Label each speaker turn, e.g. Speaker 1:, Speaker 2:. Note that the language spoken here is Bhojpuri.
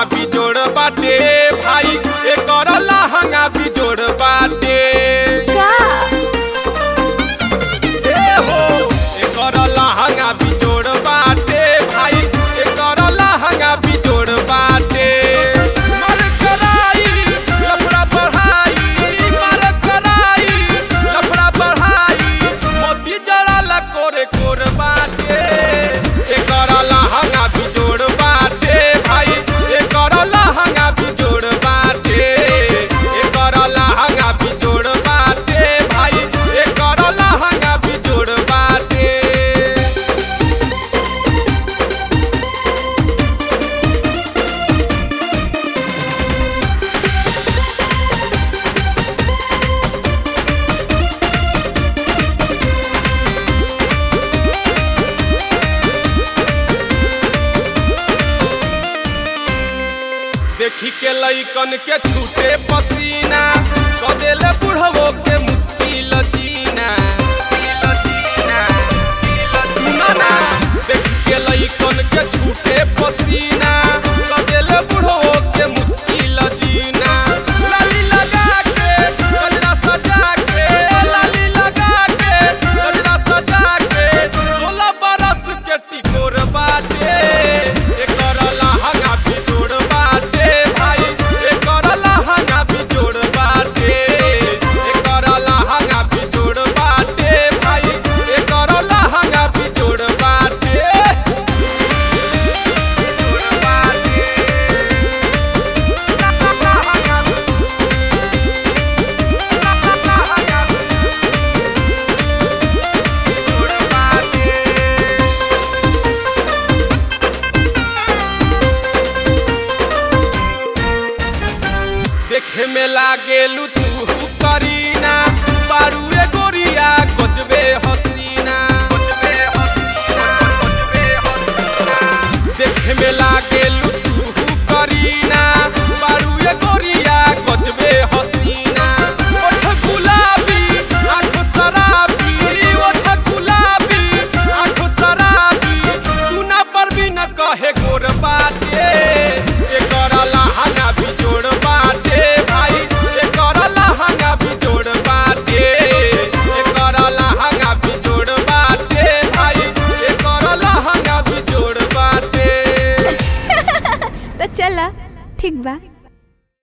Speaker 1: लहंगा भी जोड़ बाटे भाई एकर लहंगा भी जोड़ बाटे
Speaker 2: का
Speaker 1: ए हो एकर लहंगा भी जोड़ बाटे भाई एकर लहंगा भी जोड़ बाटे मर कराई लफड़ा बढ़ाई मर कराई लफड़ा बढ़ाई मोती जड़ाला कोरे कोर बाटे एकर लहंगा भी जोड़ बाटे भाई एकर लहंगा भी जोड़ बाटे एकर लहंगा भी जोड़ बाटे भाई एकर लहंगा भी जोड़ बाटे देखी के लइकन के छूटे पसीना कदेले बुढ़वो के मुश्किल जीना सुना ना देखी के लइकन के छूटे पसीना कदेले बुढ़वो के मुश्किल जीना लाली लगा के गजरा सजा के लाली लगा के गजरा सजा के सोलह बरस के टिकोर बाटे एकर लहंगा भी जोड़ बाटे भाई एकर लहंगा भी जोड़ बाटे एकर लहंगा भी जोड़ बाटे भाई एकर लहंगा भी जोड़ बाटे जोड़ बाटे लहंगा भी लहंगा भी जोड़ बाटे देखे में लागेलू तू करीना बारूए गोरिया गजबे हसीना देखे में लागेलू तू करीना बारूए गोरिया गजबे हसीना ओठ गुलाबी आँख शराबी ओठ गुलाबी आँख शराबी तू ना पर भी न कहे गोर बाटे एकर लहंगा भी जोड़ बाटे भाई एकर लहंगा भी जोड़ बाटे एकर लहंगा भी जोड़ बाटे भाई एकर लहंगा भी जोड़ बाटे
Speaker 2: तो चला ठीक बा